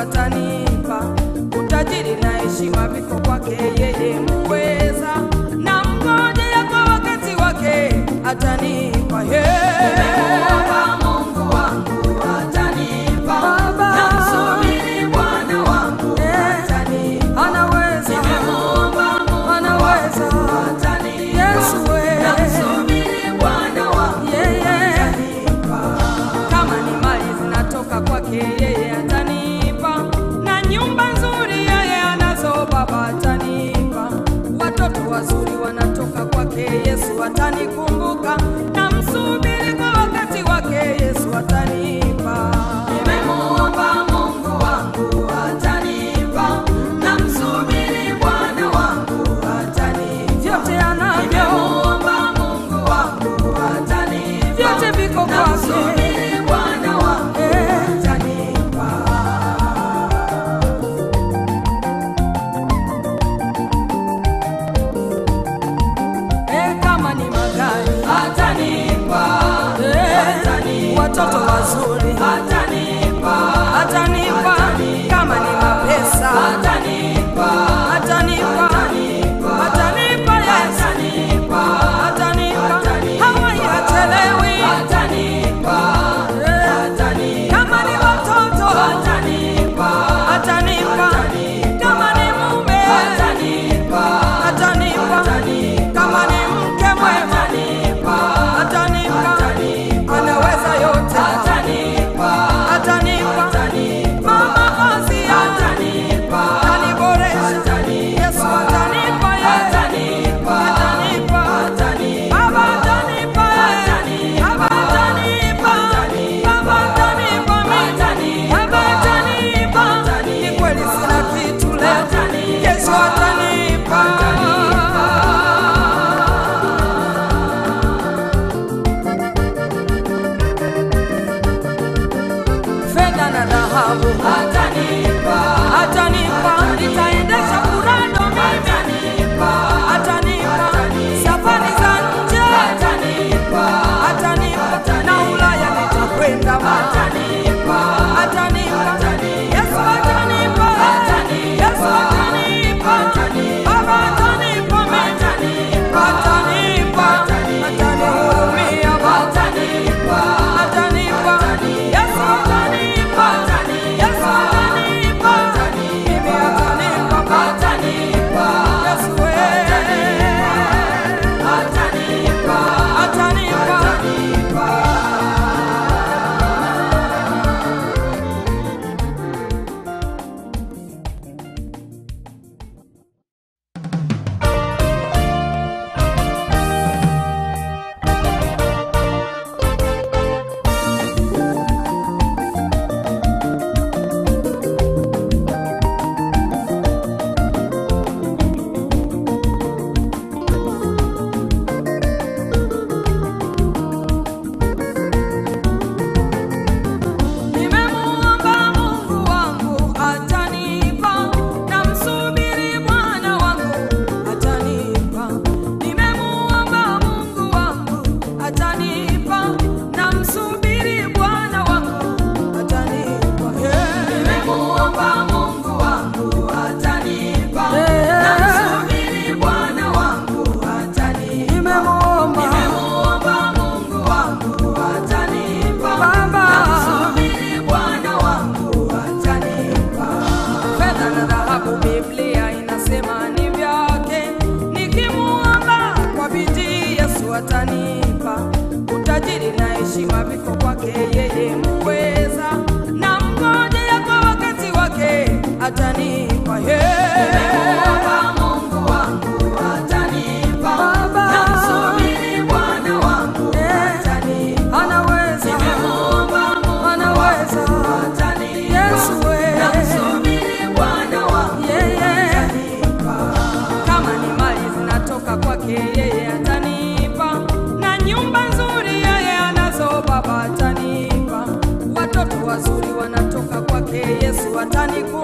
atanipa utajiri na heshima viko kwake yeye muweza na mngojea kwa wakati wake atanipa Nimemuomba Mungu wangu atanipa, Baba. namsubiri Bwana wangu atanipa. anaweza Nimemuomba Mungu anaweza atanipa, Yesu we. namsubiri Bwana wangu yeye atanipa. kama ni mali zinatoka kwake yeye atanipa na nyumba nzuri yeye anazo baba atanipa watoto wazuri wanatoka kwake yesu atanikumbuka na msubiri kwa wakati wake yesu atanipa Nimemuomba Mungu wangu atanipa, namsubiri Bwana wangu atanipa. vyote anavyo Nimemuomba Mungu wangu atanipa, vyote viko kwake namsubiri Bwana wangu Eh. atanipa. Eh, kama ni magari Atanipa, Eh, atanipa, watoto wazuri atanipa, atanipa kama ni mapesa atanipa, atanipa atanipa yes atanipa, atanipa hawai hachelewi atanipa, Eh, atanipa, kama ni watoto atanipa, atanipa kama ni mume atanipa, atanipa kama ni mke mwema atanipa, atanipa anaweza yote atanipa, atanipa atanipa, mama Asia atanipa, ataniboresha Yesu atanipa yeye atanipa, atanipa atanipa. Baba atanipa yeye Baba atanipa Baba atanipa mimi Baba atanipa ni kweli sina kitu leo Yesu atanipa fedha na dhahabu Atanipa, atanipa nitaendesha kurado mimi atanipa, atanipa safari za nje atanipa, atanipa na Ulaya nitakwenda atanipa, atanipa Yesu atanipa Yesu atanipa Baba atanipa mimi atanipa atanihurumia Baba atanipa, atanipa Yesu atanipa Yesu atanipa mimi atanipa Baba atanipa, Yesu wewe atanipa, atanipa Nimemuomba Mungu wangu atanipa, namsubiri Bwana wangu atanipa. Nimemuomba Mungu wangu atanipa, namsubiri Bwana wangu atanipa. Yeah. nimemuomba Mungu wangu atanipa, Eh. namsubiri Bwana wangu atanipa. Nimemuomba Nimemuomba Mungu wangu atanipa, Baba. namsubiri Bwana wangu atanipa. fedha na dhahabu, Biblia inasema ni vyake. Nikimuomba kwa bidii, Yesu atanipa. Utajiri na heshima viko kwake yeye muweza, na mngojea kwa wakati wake atanipa. Yeah. Nimemuomba Mungu wangu atanipa, Baba. namsubiri Bwana wangu Eh. atanipa. Anaweza, Nimemuomba Mungu anaweza atanipa, Yesu we. namsubiri Bwana wangu yeye atanipa. kama ni mali zinatoka kwake yeye atanipa na nyumba nzuri yeye anazo baba atanipa watoto wazuri wanatoka kwake yesu atanikumbuka